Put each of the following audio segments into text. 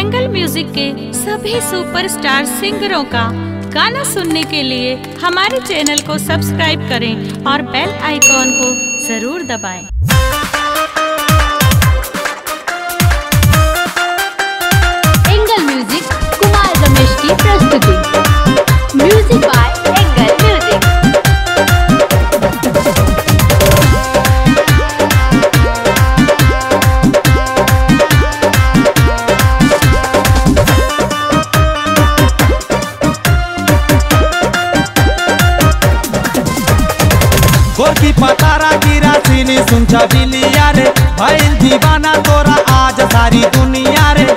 Angle music के सभी superstar सिंगरों का गाना सुनने के लिए हमारे चैनल को सब्सक्राइब करें और बेल आइकॉन को जरूर दबाएं। एंगल म्यूजिक कुमार रमेश की प्रस्तुति म्यूजिक बाय एंगल म्यूजिक गोरकी पतारा गिरा सीनी सुनछा बिलिया रे भइल दीवाना तोरा आज सारी दुनिया रे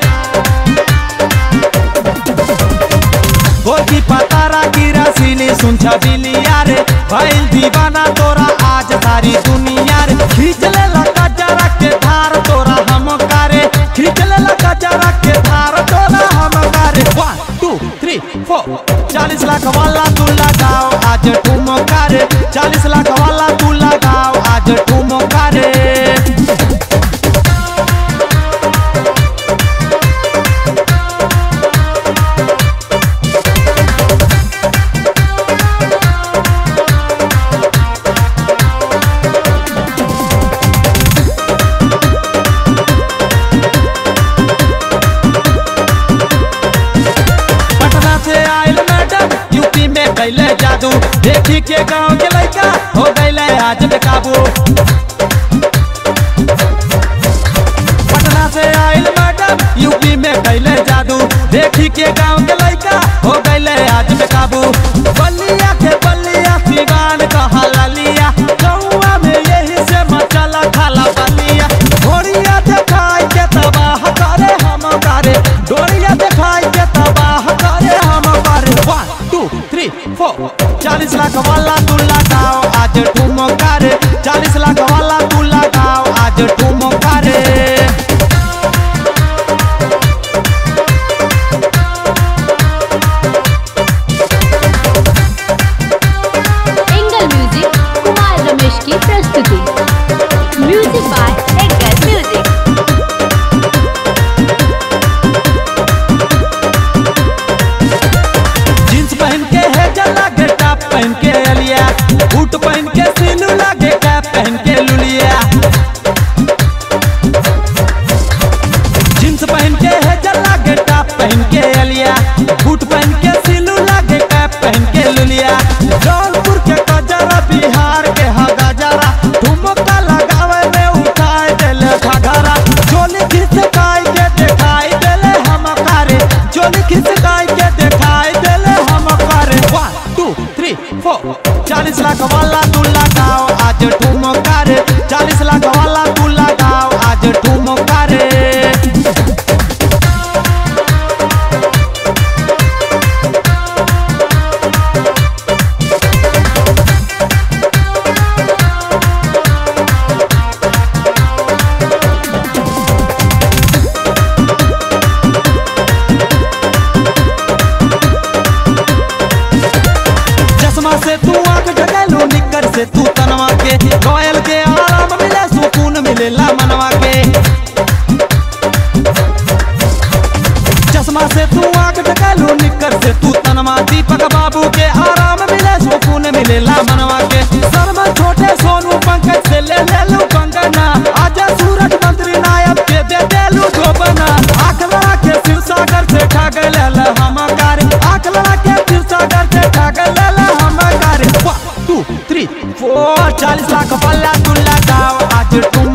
गोरकी पतारा गिरा सीनी सुनछा बिलिया रे भइल दीवाना तोरा आज सारी दुनिया रे खींच ले लगा जरा के धार तोरा हम करे खींच ले लगा जरा के धार तोरा हम करे वन टू थ्री फोर चालीस लाख वाला तू लगाओ आज ठुमो करे चालीस लाख वाला तू लगाओ आज ठुमो करे पटना से आयल मैडम यूपी में कैले जादू देखी के गांव के लड़का हो गैले आज बेकाबू पटना से आयल मैडम यूपी में कैले जादू देखी के गांव के लड़का हो गैले आज बेकाबू बलिया के बलिया सिवान कहा लिया गौआ में यही से मचला खाला बलिया घोड़िया देखाई के तबाह करे हम करे डोरिया देखाई के तबाह करे हम करे वन टू थ्री फोर चालीस लाख वाला तू लगाओ आज ठुमो करे चालीस लाख वाला तू लगाओ आज ठुमो करे एंगल म्यूजिक कुमार रमेश की प्रस्तुति music by Angle Music jeans पहन के है जला के टॉप पहन के अलिया बूट पहन के सिलू लागे कैप पहन के लुलिया जींस पहन के है जला के टॉप पहन के अलिया बूट पहन के सिलू लागे कैप पहन के लुलिया जौनपुर के गजरा बिहार के हा गजरा ठुमका लगावे में उठाए देले घघरा चोली खिसकाई के देखाई देले हम करे चोली खिसकाई के देखाई देले हम करे वन टू थ्री फोर चालीस लाख वाला तू लगाओ आज ठुमो करे चालीस लाख वाला तू लगाओ आज ठुमो करे चश्मा से तू आंख ढकेलू निकर से तू तनवा के कोयल के आराम मिले सुकून मिलेला मनवा के चश्मा से तू आंख ढकेलू निकर से तू तनवा दीपक बाबू के आराम मिले सुकून मिलेला मनवा के शर्मा छोटे सोनू पंकज से ले ले लू कंगना आजा सूरज मंत्री नायब के दे देलू धोबना आंख लड़ा के शिव सागर से ठग लेल हम कार आंख लड़ा के शिव सागर से ठग लेल हम कार वन टू थ्री फोर चालीस लाख पल्ला तू लगाओ आज तुम